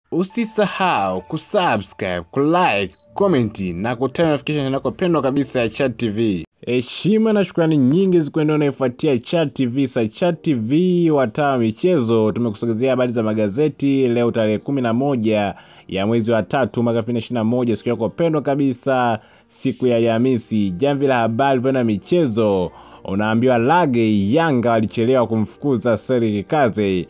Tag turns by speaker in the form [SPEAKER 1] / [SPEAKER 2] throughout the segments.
[SPEAKER 1] Usisahau kusubscribe, kulike, komenti na kutana notification yako pendwa kabisa ya Chat TV. Heshima na shukrani nyingi zikuendea unaifuatia Chat TV. Sa Chat TV wataa wa michezo, tumekusogezea habari za magazeti leo tarehe kumi na moja ya mwezi wa tatu mwaka 2021 siku yako pendwa kabisa, siku ya Alhamisi. Jamvi la habari pendwa michezo, unaambiwa Lage Yanga walichelewa kumfukuza Seri Kikaze.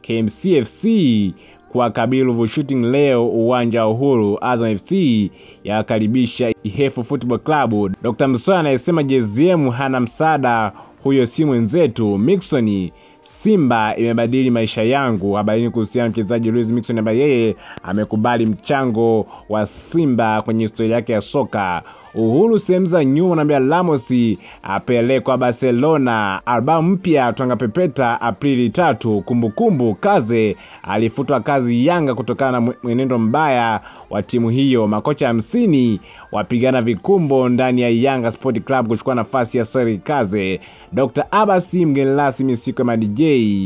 [SPEAKER 1] KMCFC kwa Kabiru Shooting leo uwanja wa Uhuru. Azam FC yakaribisha Ihefu Football Club. Dr. Msoya anayesema JZM hana msaada, huyo si mwenzetu. Mixon Simba imebadili maisha yangu. Habarini kuhusiana na mchezaji Luis Mixon ambaye yeye amekubali mchango wa Simba kwenye historia yake ya soka. Uhuru sehemu za nyuma naambia Ramos apelekwa Barcelona. Albamu mpya Twanga Pepeta Aprili tatu. Kumbukumbu Kaze alifutwa kazi Yanga kutokana na mwenendo mbaya wa timu hiyo. Makocha hamsini wapigana vikumbo ndani ya Yanga Sport Club kuchukua nafasi ya Seri Kaze. Dr. Abasi mgeni rasmi siku ya madj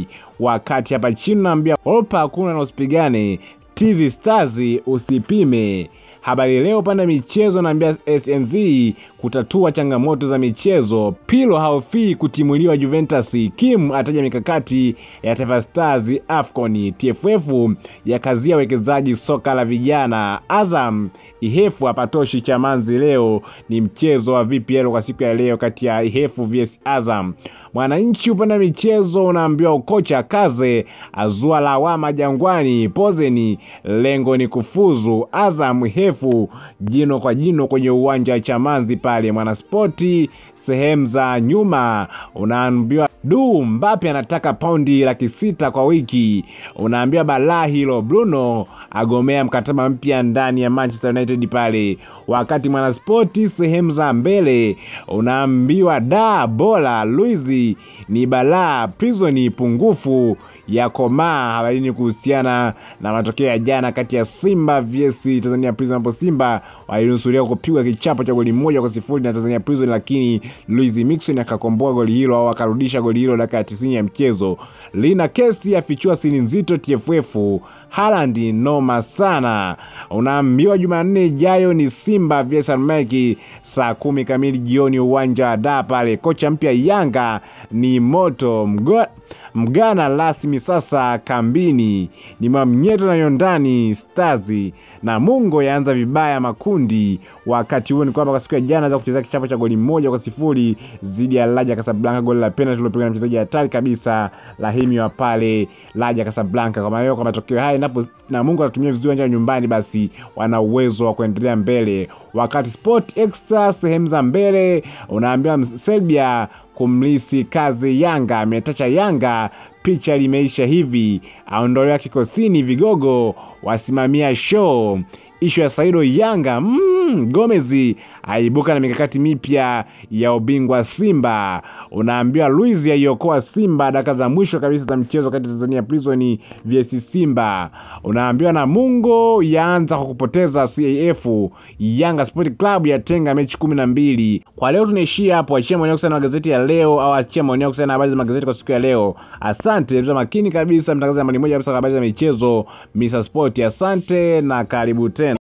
[SPEAKER 1] wakati hapa chini naambia opa hakuna na usipigane Tizi Stars usipime. Habari Leo upande wa michezo naambia SNZ kutatua changamoto za michezo. Pilo haofii kutimuliwa Juventus. Kim ataja mikakati ya Taifa Stars AFCON. TFF yakazia wekezaji soka la vijana. Azam Ihefu hapatoshi Chamanzi. Leo ni mchezo wa VPL kwa siku ya leo kati ya Ihefu vs Azam. Mwananchi upande wa michezo unaambiwa ukocha Kaze azua lawama Jangwani. Pozeni lengo ni kufuzu. Azam Hefu jino kwa jino kwenye uwanja wa Chamanzi pale. Mwanaspoti sehemu za nyuma unaambiwa du Mbappe anataka paundi laki sita kwa wiki. Unaambiwa balaa hilo. Bruno agomea mkataba mpya ndani ya Manchester United pale. Wakati Mwanaspoti sehemu za mbele unaambiwa da bora Luizi ni balaa Prison pungufu ya komaa. Habarini kuhusiana na matokeo ya jana kati ya Simba vs Tanzania Prison, ambapo Simba walinusuria kupigwa kichapo cha goli moja kwa sifuri na Tanzania Prison, lakini Luis Mixon akakomboa goli hilo au akarudisha goli hilo dakika ya tisini ya mchezo. Lina kesi afichua siri nzito TFF. Haaland noma sana. Unaambiwa Jumanne ijayo ni Simba vs Almeki saa kumi kamili jioni uwanja wa Dar pale. Kocha mpya Yanga ni moto Mgo Mgana rasmi sasa kambini ni Mwamnyeto na Yondani Stars na Mungo yaanza vibaya makundi. Wakati huo ni kwamba kwa siku ya jana za kuchezea kichapo cha goli moja kwa sifuri dhidi ya Raja Casablanca, goli la penalty lilopigwa na mchezaji hatari kabisa Rahimi wa pale Raja Casablanca. Kwa maana kwa matokeo haya napo na Mungu atatumia vizuri uwanja nyumbani, basi wana uwezo wa kuendelea mbele. Wakati Sport Extra sehemu za mbele unaambiwa Serbia kumlisi kazi Yanga ametacha Yanga, picha limeisha hivi, aondolewa kikosini, vigogo wasimamia show. Ishu ya Saido Yanga mm, Gomez aibuka na mikakati mipya ya ubingwa Simba. Unaambiwa Luiz aiokoa Simba dakika za mwisho kabisa za mchezo kati ya Tanzania Prison vs Simba. Unaambiwa Namungo yaanza kwa kupoteza CAF. Yanga Sport Club yatenga mechi kumi na mbili. Kwa leo tunaishia hapo. Achia maoni yako sana magazeti ya leo, au achia maoni yako sana habari za magazeti kwa siku ya leo. Asante, makini kabisa, mtangazaji nambari moja kabisa habari za michezo Mr Sport. Asante na karibu tena.